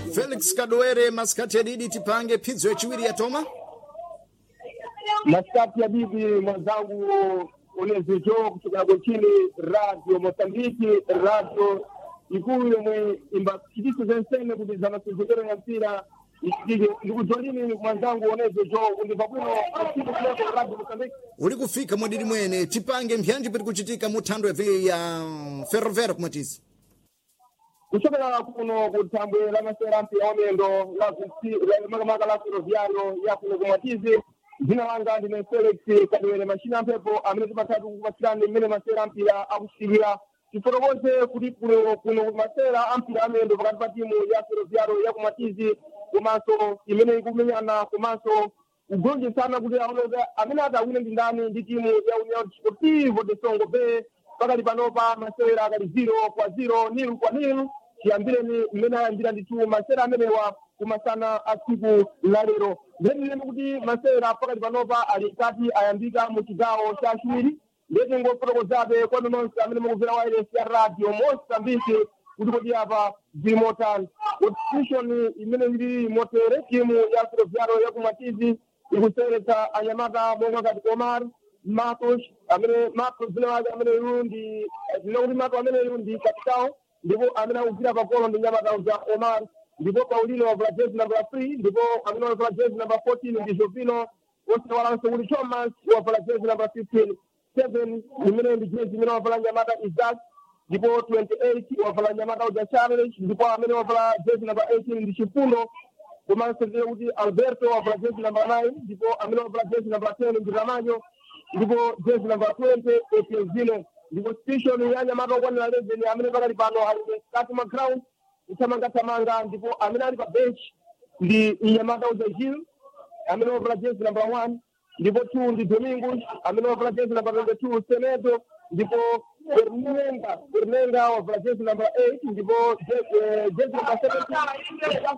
felix kadowere masikati adidi tipange phidzo yachiwiri ya toma masikati ya bibi mwenzangu unezicho kuchokera kochini radio mosambiki radio ikulu yomwe imbachitise zensene kuti zamasenzekero ya mpira ichitike ndikujolini mwenzangu unezicho kundiva kuno asiku kuleko radio mosambiki uli kufika mwadidi mwene tipange mpyanji pati kuchitika mu thando ya vi- ya ferrovera kumwatisi kuchokera kuno kuthambwe la masera mpira wamendo la visi- la- makamaka la ferroviario ya kuno kumwatizi dzina langa ndine felix kadwere machina mphepo amene timathatu kupatsirani mmene masera ampira akuchitikira tifotokoze kuti kuno kuno masera ampira amendo pakati pa timu ya ferroviario ya kumwatizi komanso imene ikumenyana komanso kugonjesana kuti aoneke amene atawine ndi ndani ndi timu ya union sportivo de songo bay pakali panopa masewera akali zero kwa zero nil kwa nil tiyambireni mmene ayambira ndithu masewera amenewa kumasana a tsiku la lero ndetiyeni kuti masewera pakali panopa ali nkati ayambika mu chigawo cha chiwiri ndeti ngofotokozabe kwanu nonse amene mukumvera wireless ya radio mosambiki kuti kodi apa zili motani competition imene ili motere timu ya ferroviario ya kumatizi ikuseweretsa anyamata monga ngati omar matos amene matos zina wake amene iyu ndi zinakuti mato amene iyu ndi kapitao ndipo amene akugwira pagolo ndi nyamata za omar ndipo paulino wavala jezi namba three ndipo amene wavala jezi namba fourteen ndi jovino wosewalanso kuti thomas wavala jezi namba fifteen seven imene ndi jezi imene wavala nyamata isaac ndipo 28 wavala nyamata uja charles ndipo amene wavala jezi namba 18 ndi chifundo komanso ndiye kuti alberto wavala jezi namba 9 ndipo amene wavala jezi namba 10 ndi ramanyo ndipo jezi namba 20 etienzino ndipo station ya nyamata okwanira 11 amene pakali pano ali mkati mwa ground kuthamangathamanga ndipo amene ali pa bench ndi nyamata uja gil amene wavala jezi namba 1 ndipo two ndi domingos amene wavala jezi namba 22 senedo ndipo Fernanda Fernanda wavala jezi namba 8 ndipo je- eh, jezi namba 17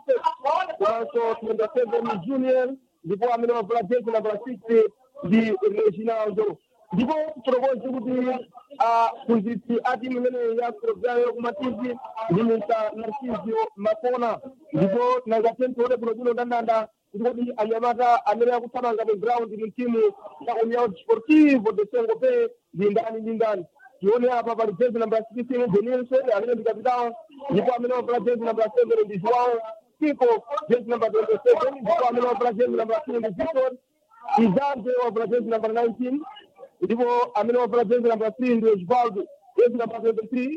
komanso 27 junior ndipo amene wavala jezi namba 6 ndi Reginaldo ndipo tifotokoze kuti aphunzitsi a timu imene ya ferroviario kumatizi ndi mr narcisio makona ndipo tinangatentole bwinobwino ndandanda kuti kodi anyamata amene akuthamanga mu ground mu timu ya união desportivo de songo bay ndi ndani ndi ndani tione apa pali jezi namba 16 denilson amene ndi kapitao ndipo amene wavala jezi namba 7 ndi joao Kiko jezi namba 27 ndipo amene wavala jezi namba 2 ndi victor izante wavala jezi namba 19 ndipo amene wavala jezi namba 3 ndi osvaldo jezi namba 23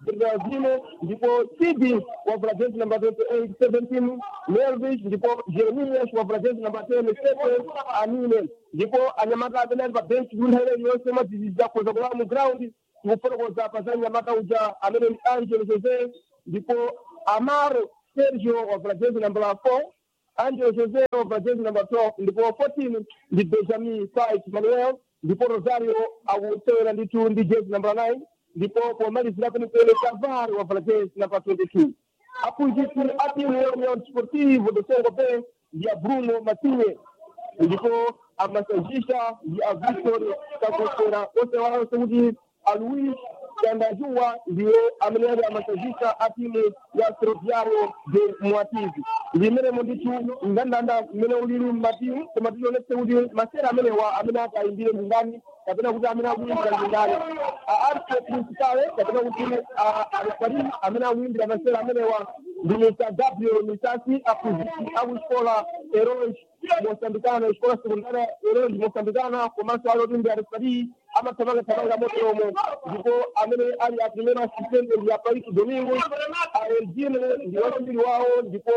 Brazil ndipo Sidi wavala jezi namba 28 17 Melvis ndipo Jeremias wavala jezi namba 10 Stephen Anine ndipo anyamata amene ali pa bench kunthawi iliyonse madzidzidzi akhoza kulala mu ground tikufotokoza pa za nyamata uja amene ndi Angelo Jose ndipo Amaro Sergio wavala jezi namba 4 Angelo Jose wavala jezi namba 12 ndipo 14 ndi Benjamin Fight Manuel ndipo Rosario akusewera ndithu ndi jezi namba 9 ndipo pomalizira penepene Cavar wavala jezi namba 22 aphunzitsi a timu ya União Desportivo do Songo Bay ndi a Bruno Matinhe ndipo amasajisha ndi a Victor Kakosera osewalanso kuti a Luis Kandajuwa ndiye amene ali amasajisha a timu ya Ferroviario de Mwatizi limenemo ndithu ndandanda mmene ulili mmatimu koma tionetse kuti masera amenewa amene akayimbire ndi ndani kapena kuti amene akuyimbira ndi ndani aarte principale kapena kuti alifari amene akuyimbira masera amenewa ndi mr gabriel misasi aphunzitsi akuxikola eroge mosambikana xikola sekundara eroge mosambikana komanso alotimbi alifari amathamangathamanga moteromo ndipo amene ali a primeiro assistente ndi apaiki domingo a elgine ndi wachimbiri wawo ndipo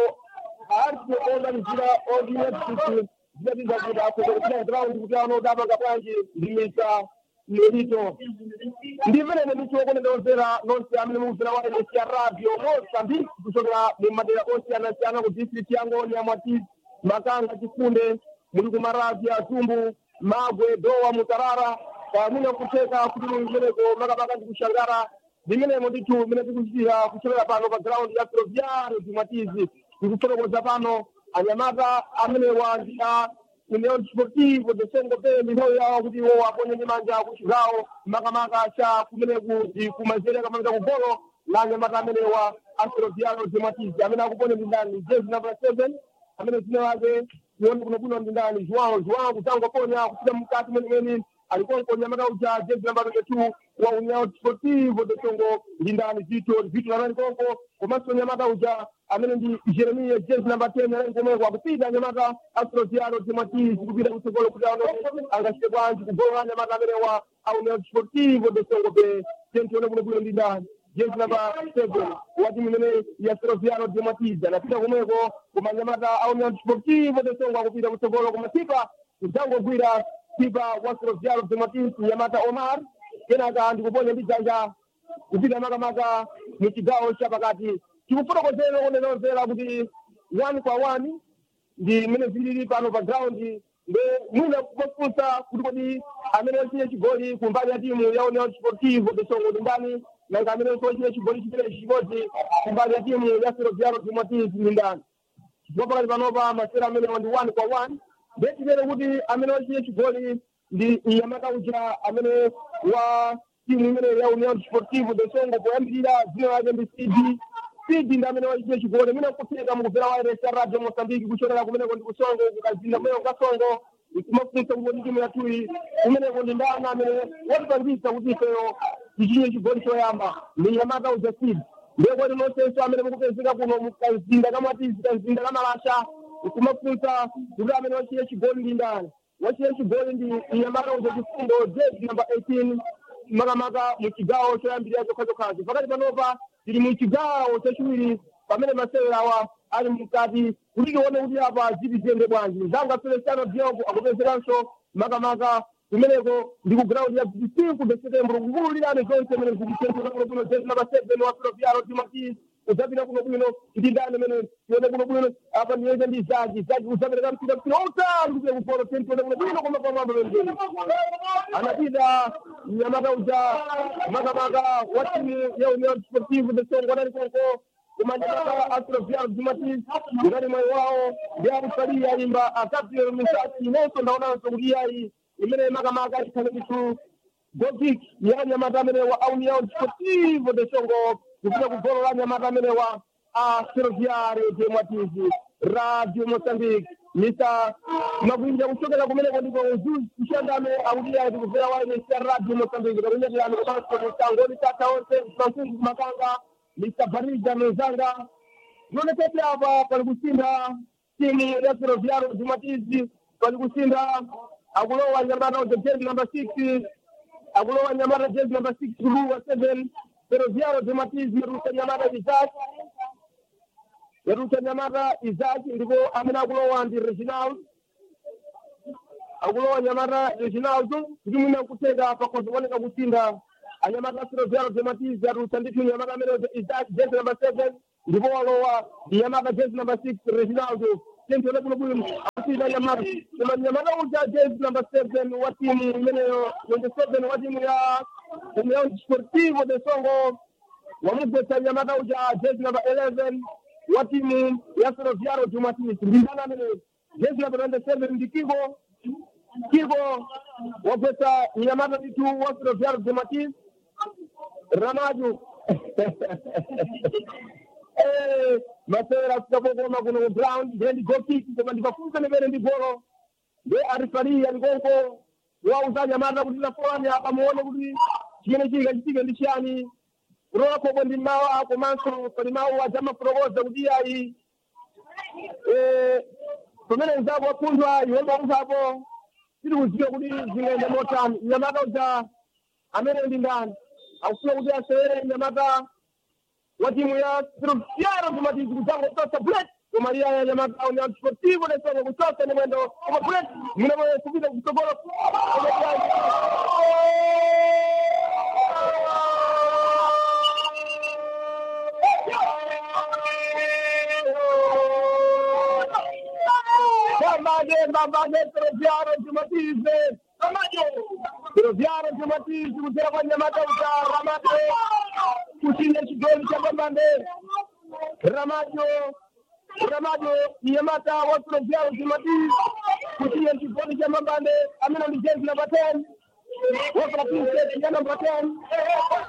aarte organizira ordinate zidatiza kuti akozokutina ground kuti anodapanga bwanji ndi mr melito ndimene ndichokonedozera nonse amene mukuzera wireless ya radio mosambiki kuchokera mu madera osiyanasiyana ku district ya ngoni ya mwatizi makanga chifunde muli ku maravi ya zumbu magwe dowa mutarara pamuna kutheka kuti mumeneko makapaka ndi kushangara limenemo ndithu mene tikuchitira kuchokera pano pa ground ya ferroviario timwatizi tikufotokoza pano anyamata amenewa ndi a União Desportivo de Songo Bay nthawi yawo kuti iwo aponye ndi manja ku chigawo makamaka cha kumeneku ndi kumanzere kamanga ku golo la nyamata amenewa astroviano dematizi amene akupone ndi ndani jezi number seven amene dzina lake tione kunokuno ndi ndani joao joao kutangoponya kupita mkati mwenemweni alikonko nyamata uja jezi namba 22 wa união desportivo de songo ndi ndani vito vito anali konko komanso nyamata uja amene ndi jeremia jezi namba 10 anali komweko akupita nyamata astroviano dematizi kupita kutsogolo kuti ano angachite bwanji kugola nyamata amene wa a união desportivo de songo pe tentione kunokuno ndi ndani jezi namba seven wa timu imene ya Ferroviario de Matiza anapita komweko koma nyamata a União Desportivo de Songo akupita kutsogolo koma sipa kudzangogwira sipa wa Ferroviario de Matiza nyamata Omar kenaka ndikuponya ndi dzanja kupita makamaka mu chigawo chapakati tikufotokozera kunenozera kuti one kwa one ndi mmene zilili pano pa ground nde mwina kufunsa kuti kodi amene wachine chigoli kumbali ya timu ya União Desportivo de Songo ndi ndani nanga amene wachine chigoli chimenechi chimodzi kumbali ya timu ya Ferroviario de Matiz ndi ndani chifukwa pakati panopa masera amene ndi one kwa one nde timene kuti amene wachine chigoli ndi nyamata uja amene wa timu imene ya União Desportivo de Songo poyambirira dzina lake ndi CD CD ndi amene wachine chigoli imene nkufika mukupera wa RSA Radio Mozambique kuchokera kumeneko ndi kusongo kukazinda mweyo kasongo kumafunsa kuti timu yathuyi kumeneko ndi ndani amene watipangisa kuti ifeyo tichinye chigoli choyamba ndi nyamata uja CD ndiye kodi nonsenso amene mukupezeka kuno mukazinda kamatizi kazinda kamalasha kumafunsa kuti amene wachine chigoli ndi ndani wachine chigoli ndi nyamata uja chifundo jezi namba 18 makamaka mu chigawo choyambirira chokhachokhacho pakati panopa tili mu chigawo chachiwiri pamene masewerawa ali mkati kuti tione kuti apa ziti ziyende bwanji zanga feliciano diogo akupezekanso makamaka kumeneko ndi ku ground ya 25 de setembro kukululirane zonse mene zikitenteka kuno bwino jezi namba 7 wa filofiaro timati udzapita kuno bwino ndi ndani mene tione kuno bwino apa ndiyeze ndi zaki zaki udzapereka mpira mpira utali kupita kupolo tione kuno bwino koma pamwamba pembeni anapita mnyamata uja makamaka wa timu ya union sportive de songo anali konko kumanyamata astrovial jumati ngati mwayi wawo ndi akusalia ayimba akapio misati inonso ndaonanso kuti iyayi imene makamaka ikhale kitu gothic ya nyamata amene wa union sportive de songo kupita ku golo la nyamata amene wa astrovial de mwatizi radio moçambique misa makwinja kuchokera kumeneko ndiko uzuzi kushandame akuti tikubvera wainesa radio moçambique takunyatirano komanso mutangoni tata onse francis makanga mr barija mezanga zionekete apa pali kusinda timu ya ferroviario jumatizi pali kusinda akulowa nyamata uja jezi namba six akulowa nyamata jezi namba six kuluwa seven ferroviario jumatizi yarusa nyamata isaac yarusa nyamata isaac ndipo amene akulowa ndi reginald akulowa nyamata reginald kuti mwina nkuteka pakozi kuoneka kusinda anyamata ferroviario jumatizi yarusa ndithu nyamata amene isaac jezi namba seven ndipo walowa ndi nyamata jezi namba six reginaldo tentione kuno bwino akusinda nyamata koma nyamata uja jezi namba seven wa timu imeneyo twenty seven wa timu ya union sportivo de songo wamugwetsa nyamata uja jezi namba eleven wa timu ya ferroviario jumatis ndi ndani amene jezi namba twenty seven ndi kiko kiko wagwetsa nyamata ndithu wa ferroviario jumatis ramaju Eh, masera sikakokoma kuno ku ground ndiye ndi gokiki koma ndipafunsa nimene ndi golo ndiye arifaliya ndikonko wauza nyamata kuti nafolani apa muone kuti chimene chili kachitike ndi chiyani kulola khokwe ndi mawu komanso pali mawu adzamafotokoza kuti ayi pamene nzako wapunthwa iwe mauzapo tiri kuziwa kuti zingende motani nyamata uja amene ndi ndani akufuna kuti asewere nyamata wa timu ya Ferroviario Jumatizi kutango kutosa bullet kumalia ya nyamata Union Sportivo de Songo kutosa ni mwendo kama bullet mnamo kupita kutogoro Bambage, bambage, Ferroviario Jumatizi Ferroviario Jumatizi kutera kwa nyamata uta Ramate kushinda chigoli cha Bambande Ramajo Ramajo nyamata wa Ferroviario Jumatizi kushinda chigoli cha Bambande amena ni jezi namba 10 wa Ferroviario namba 10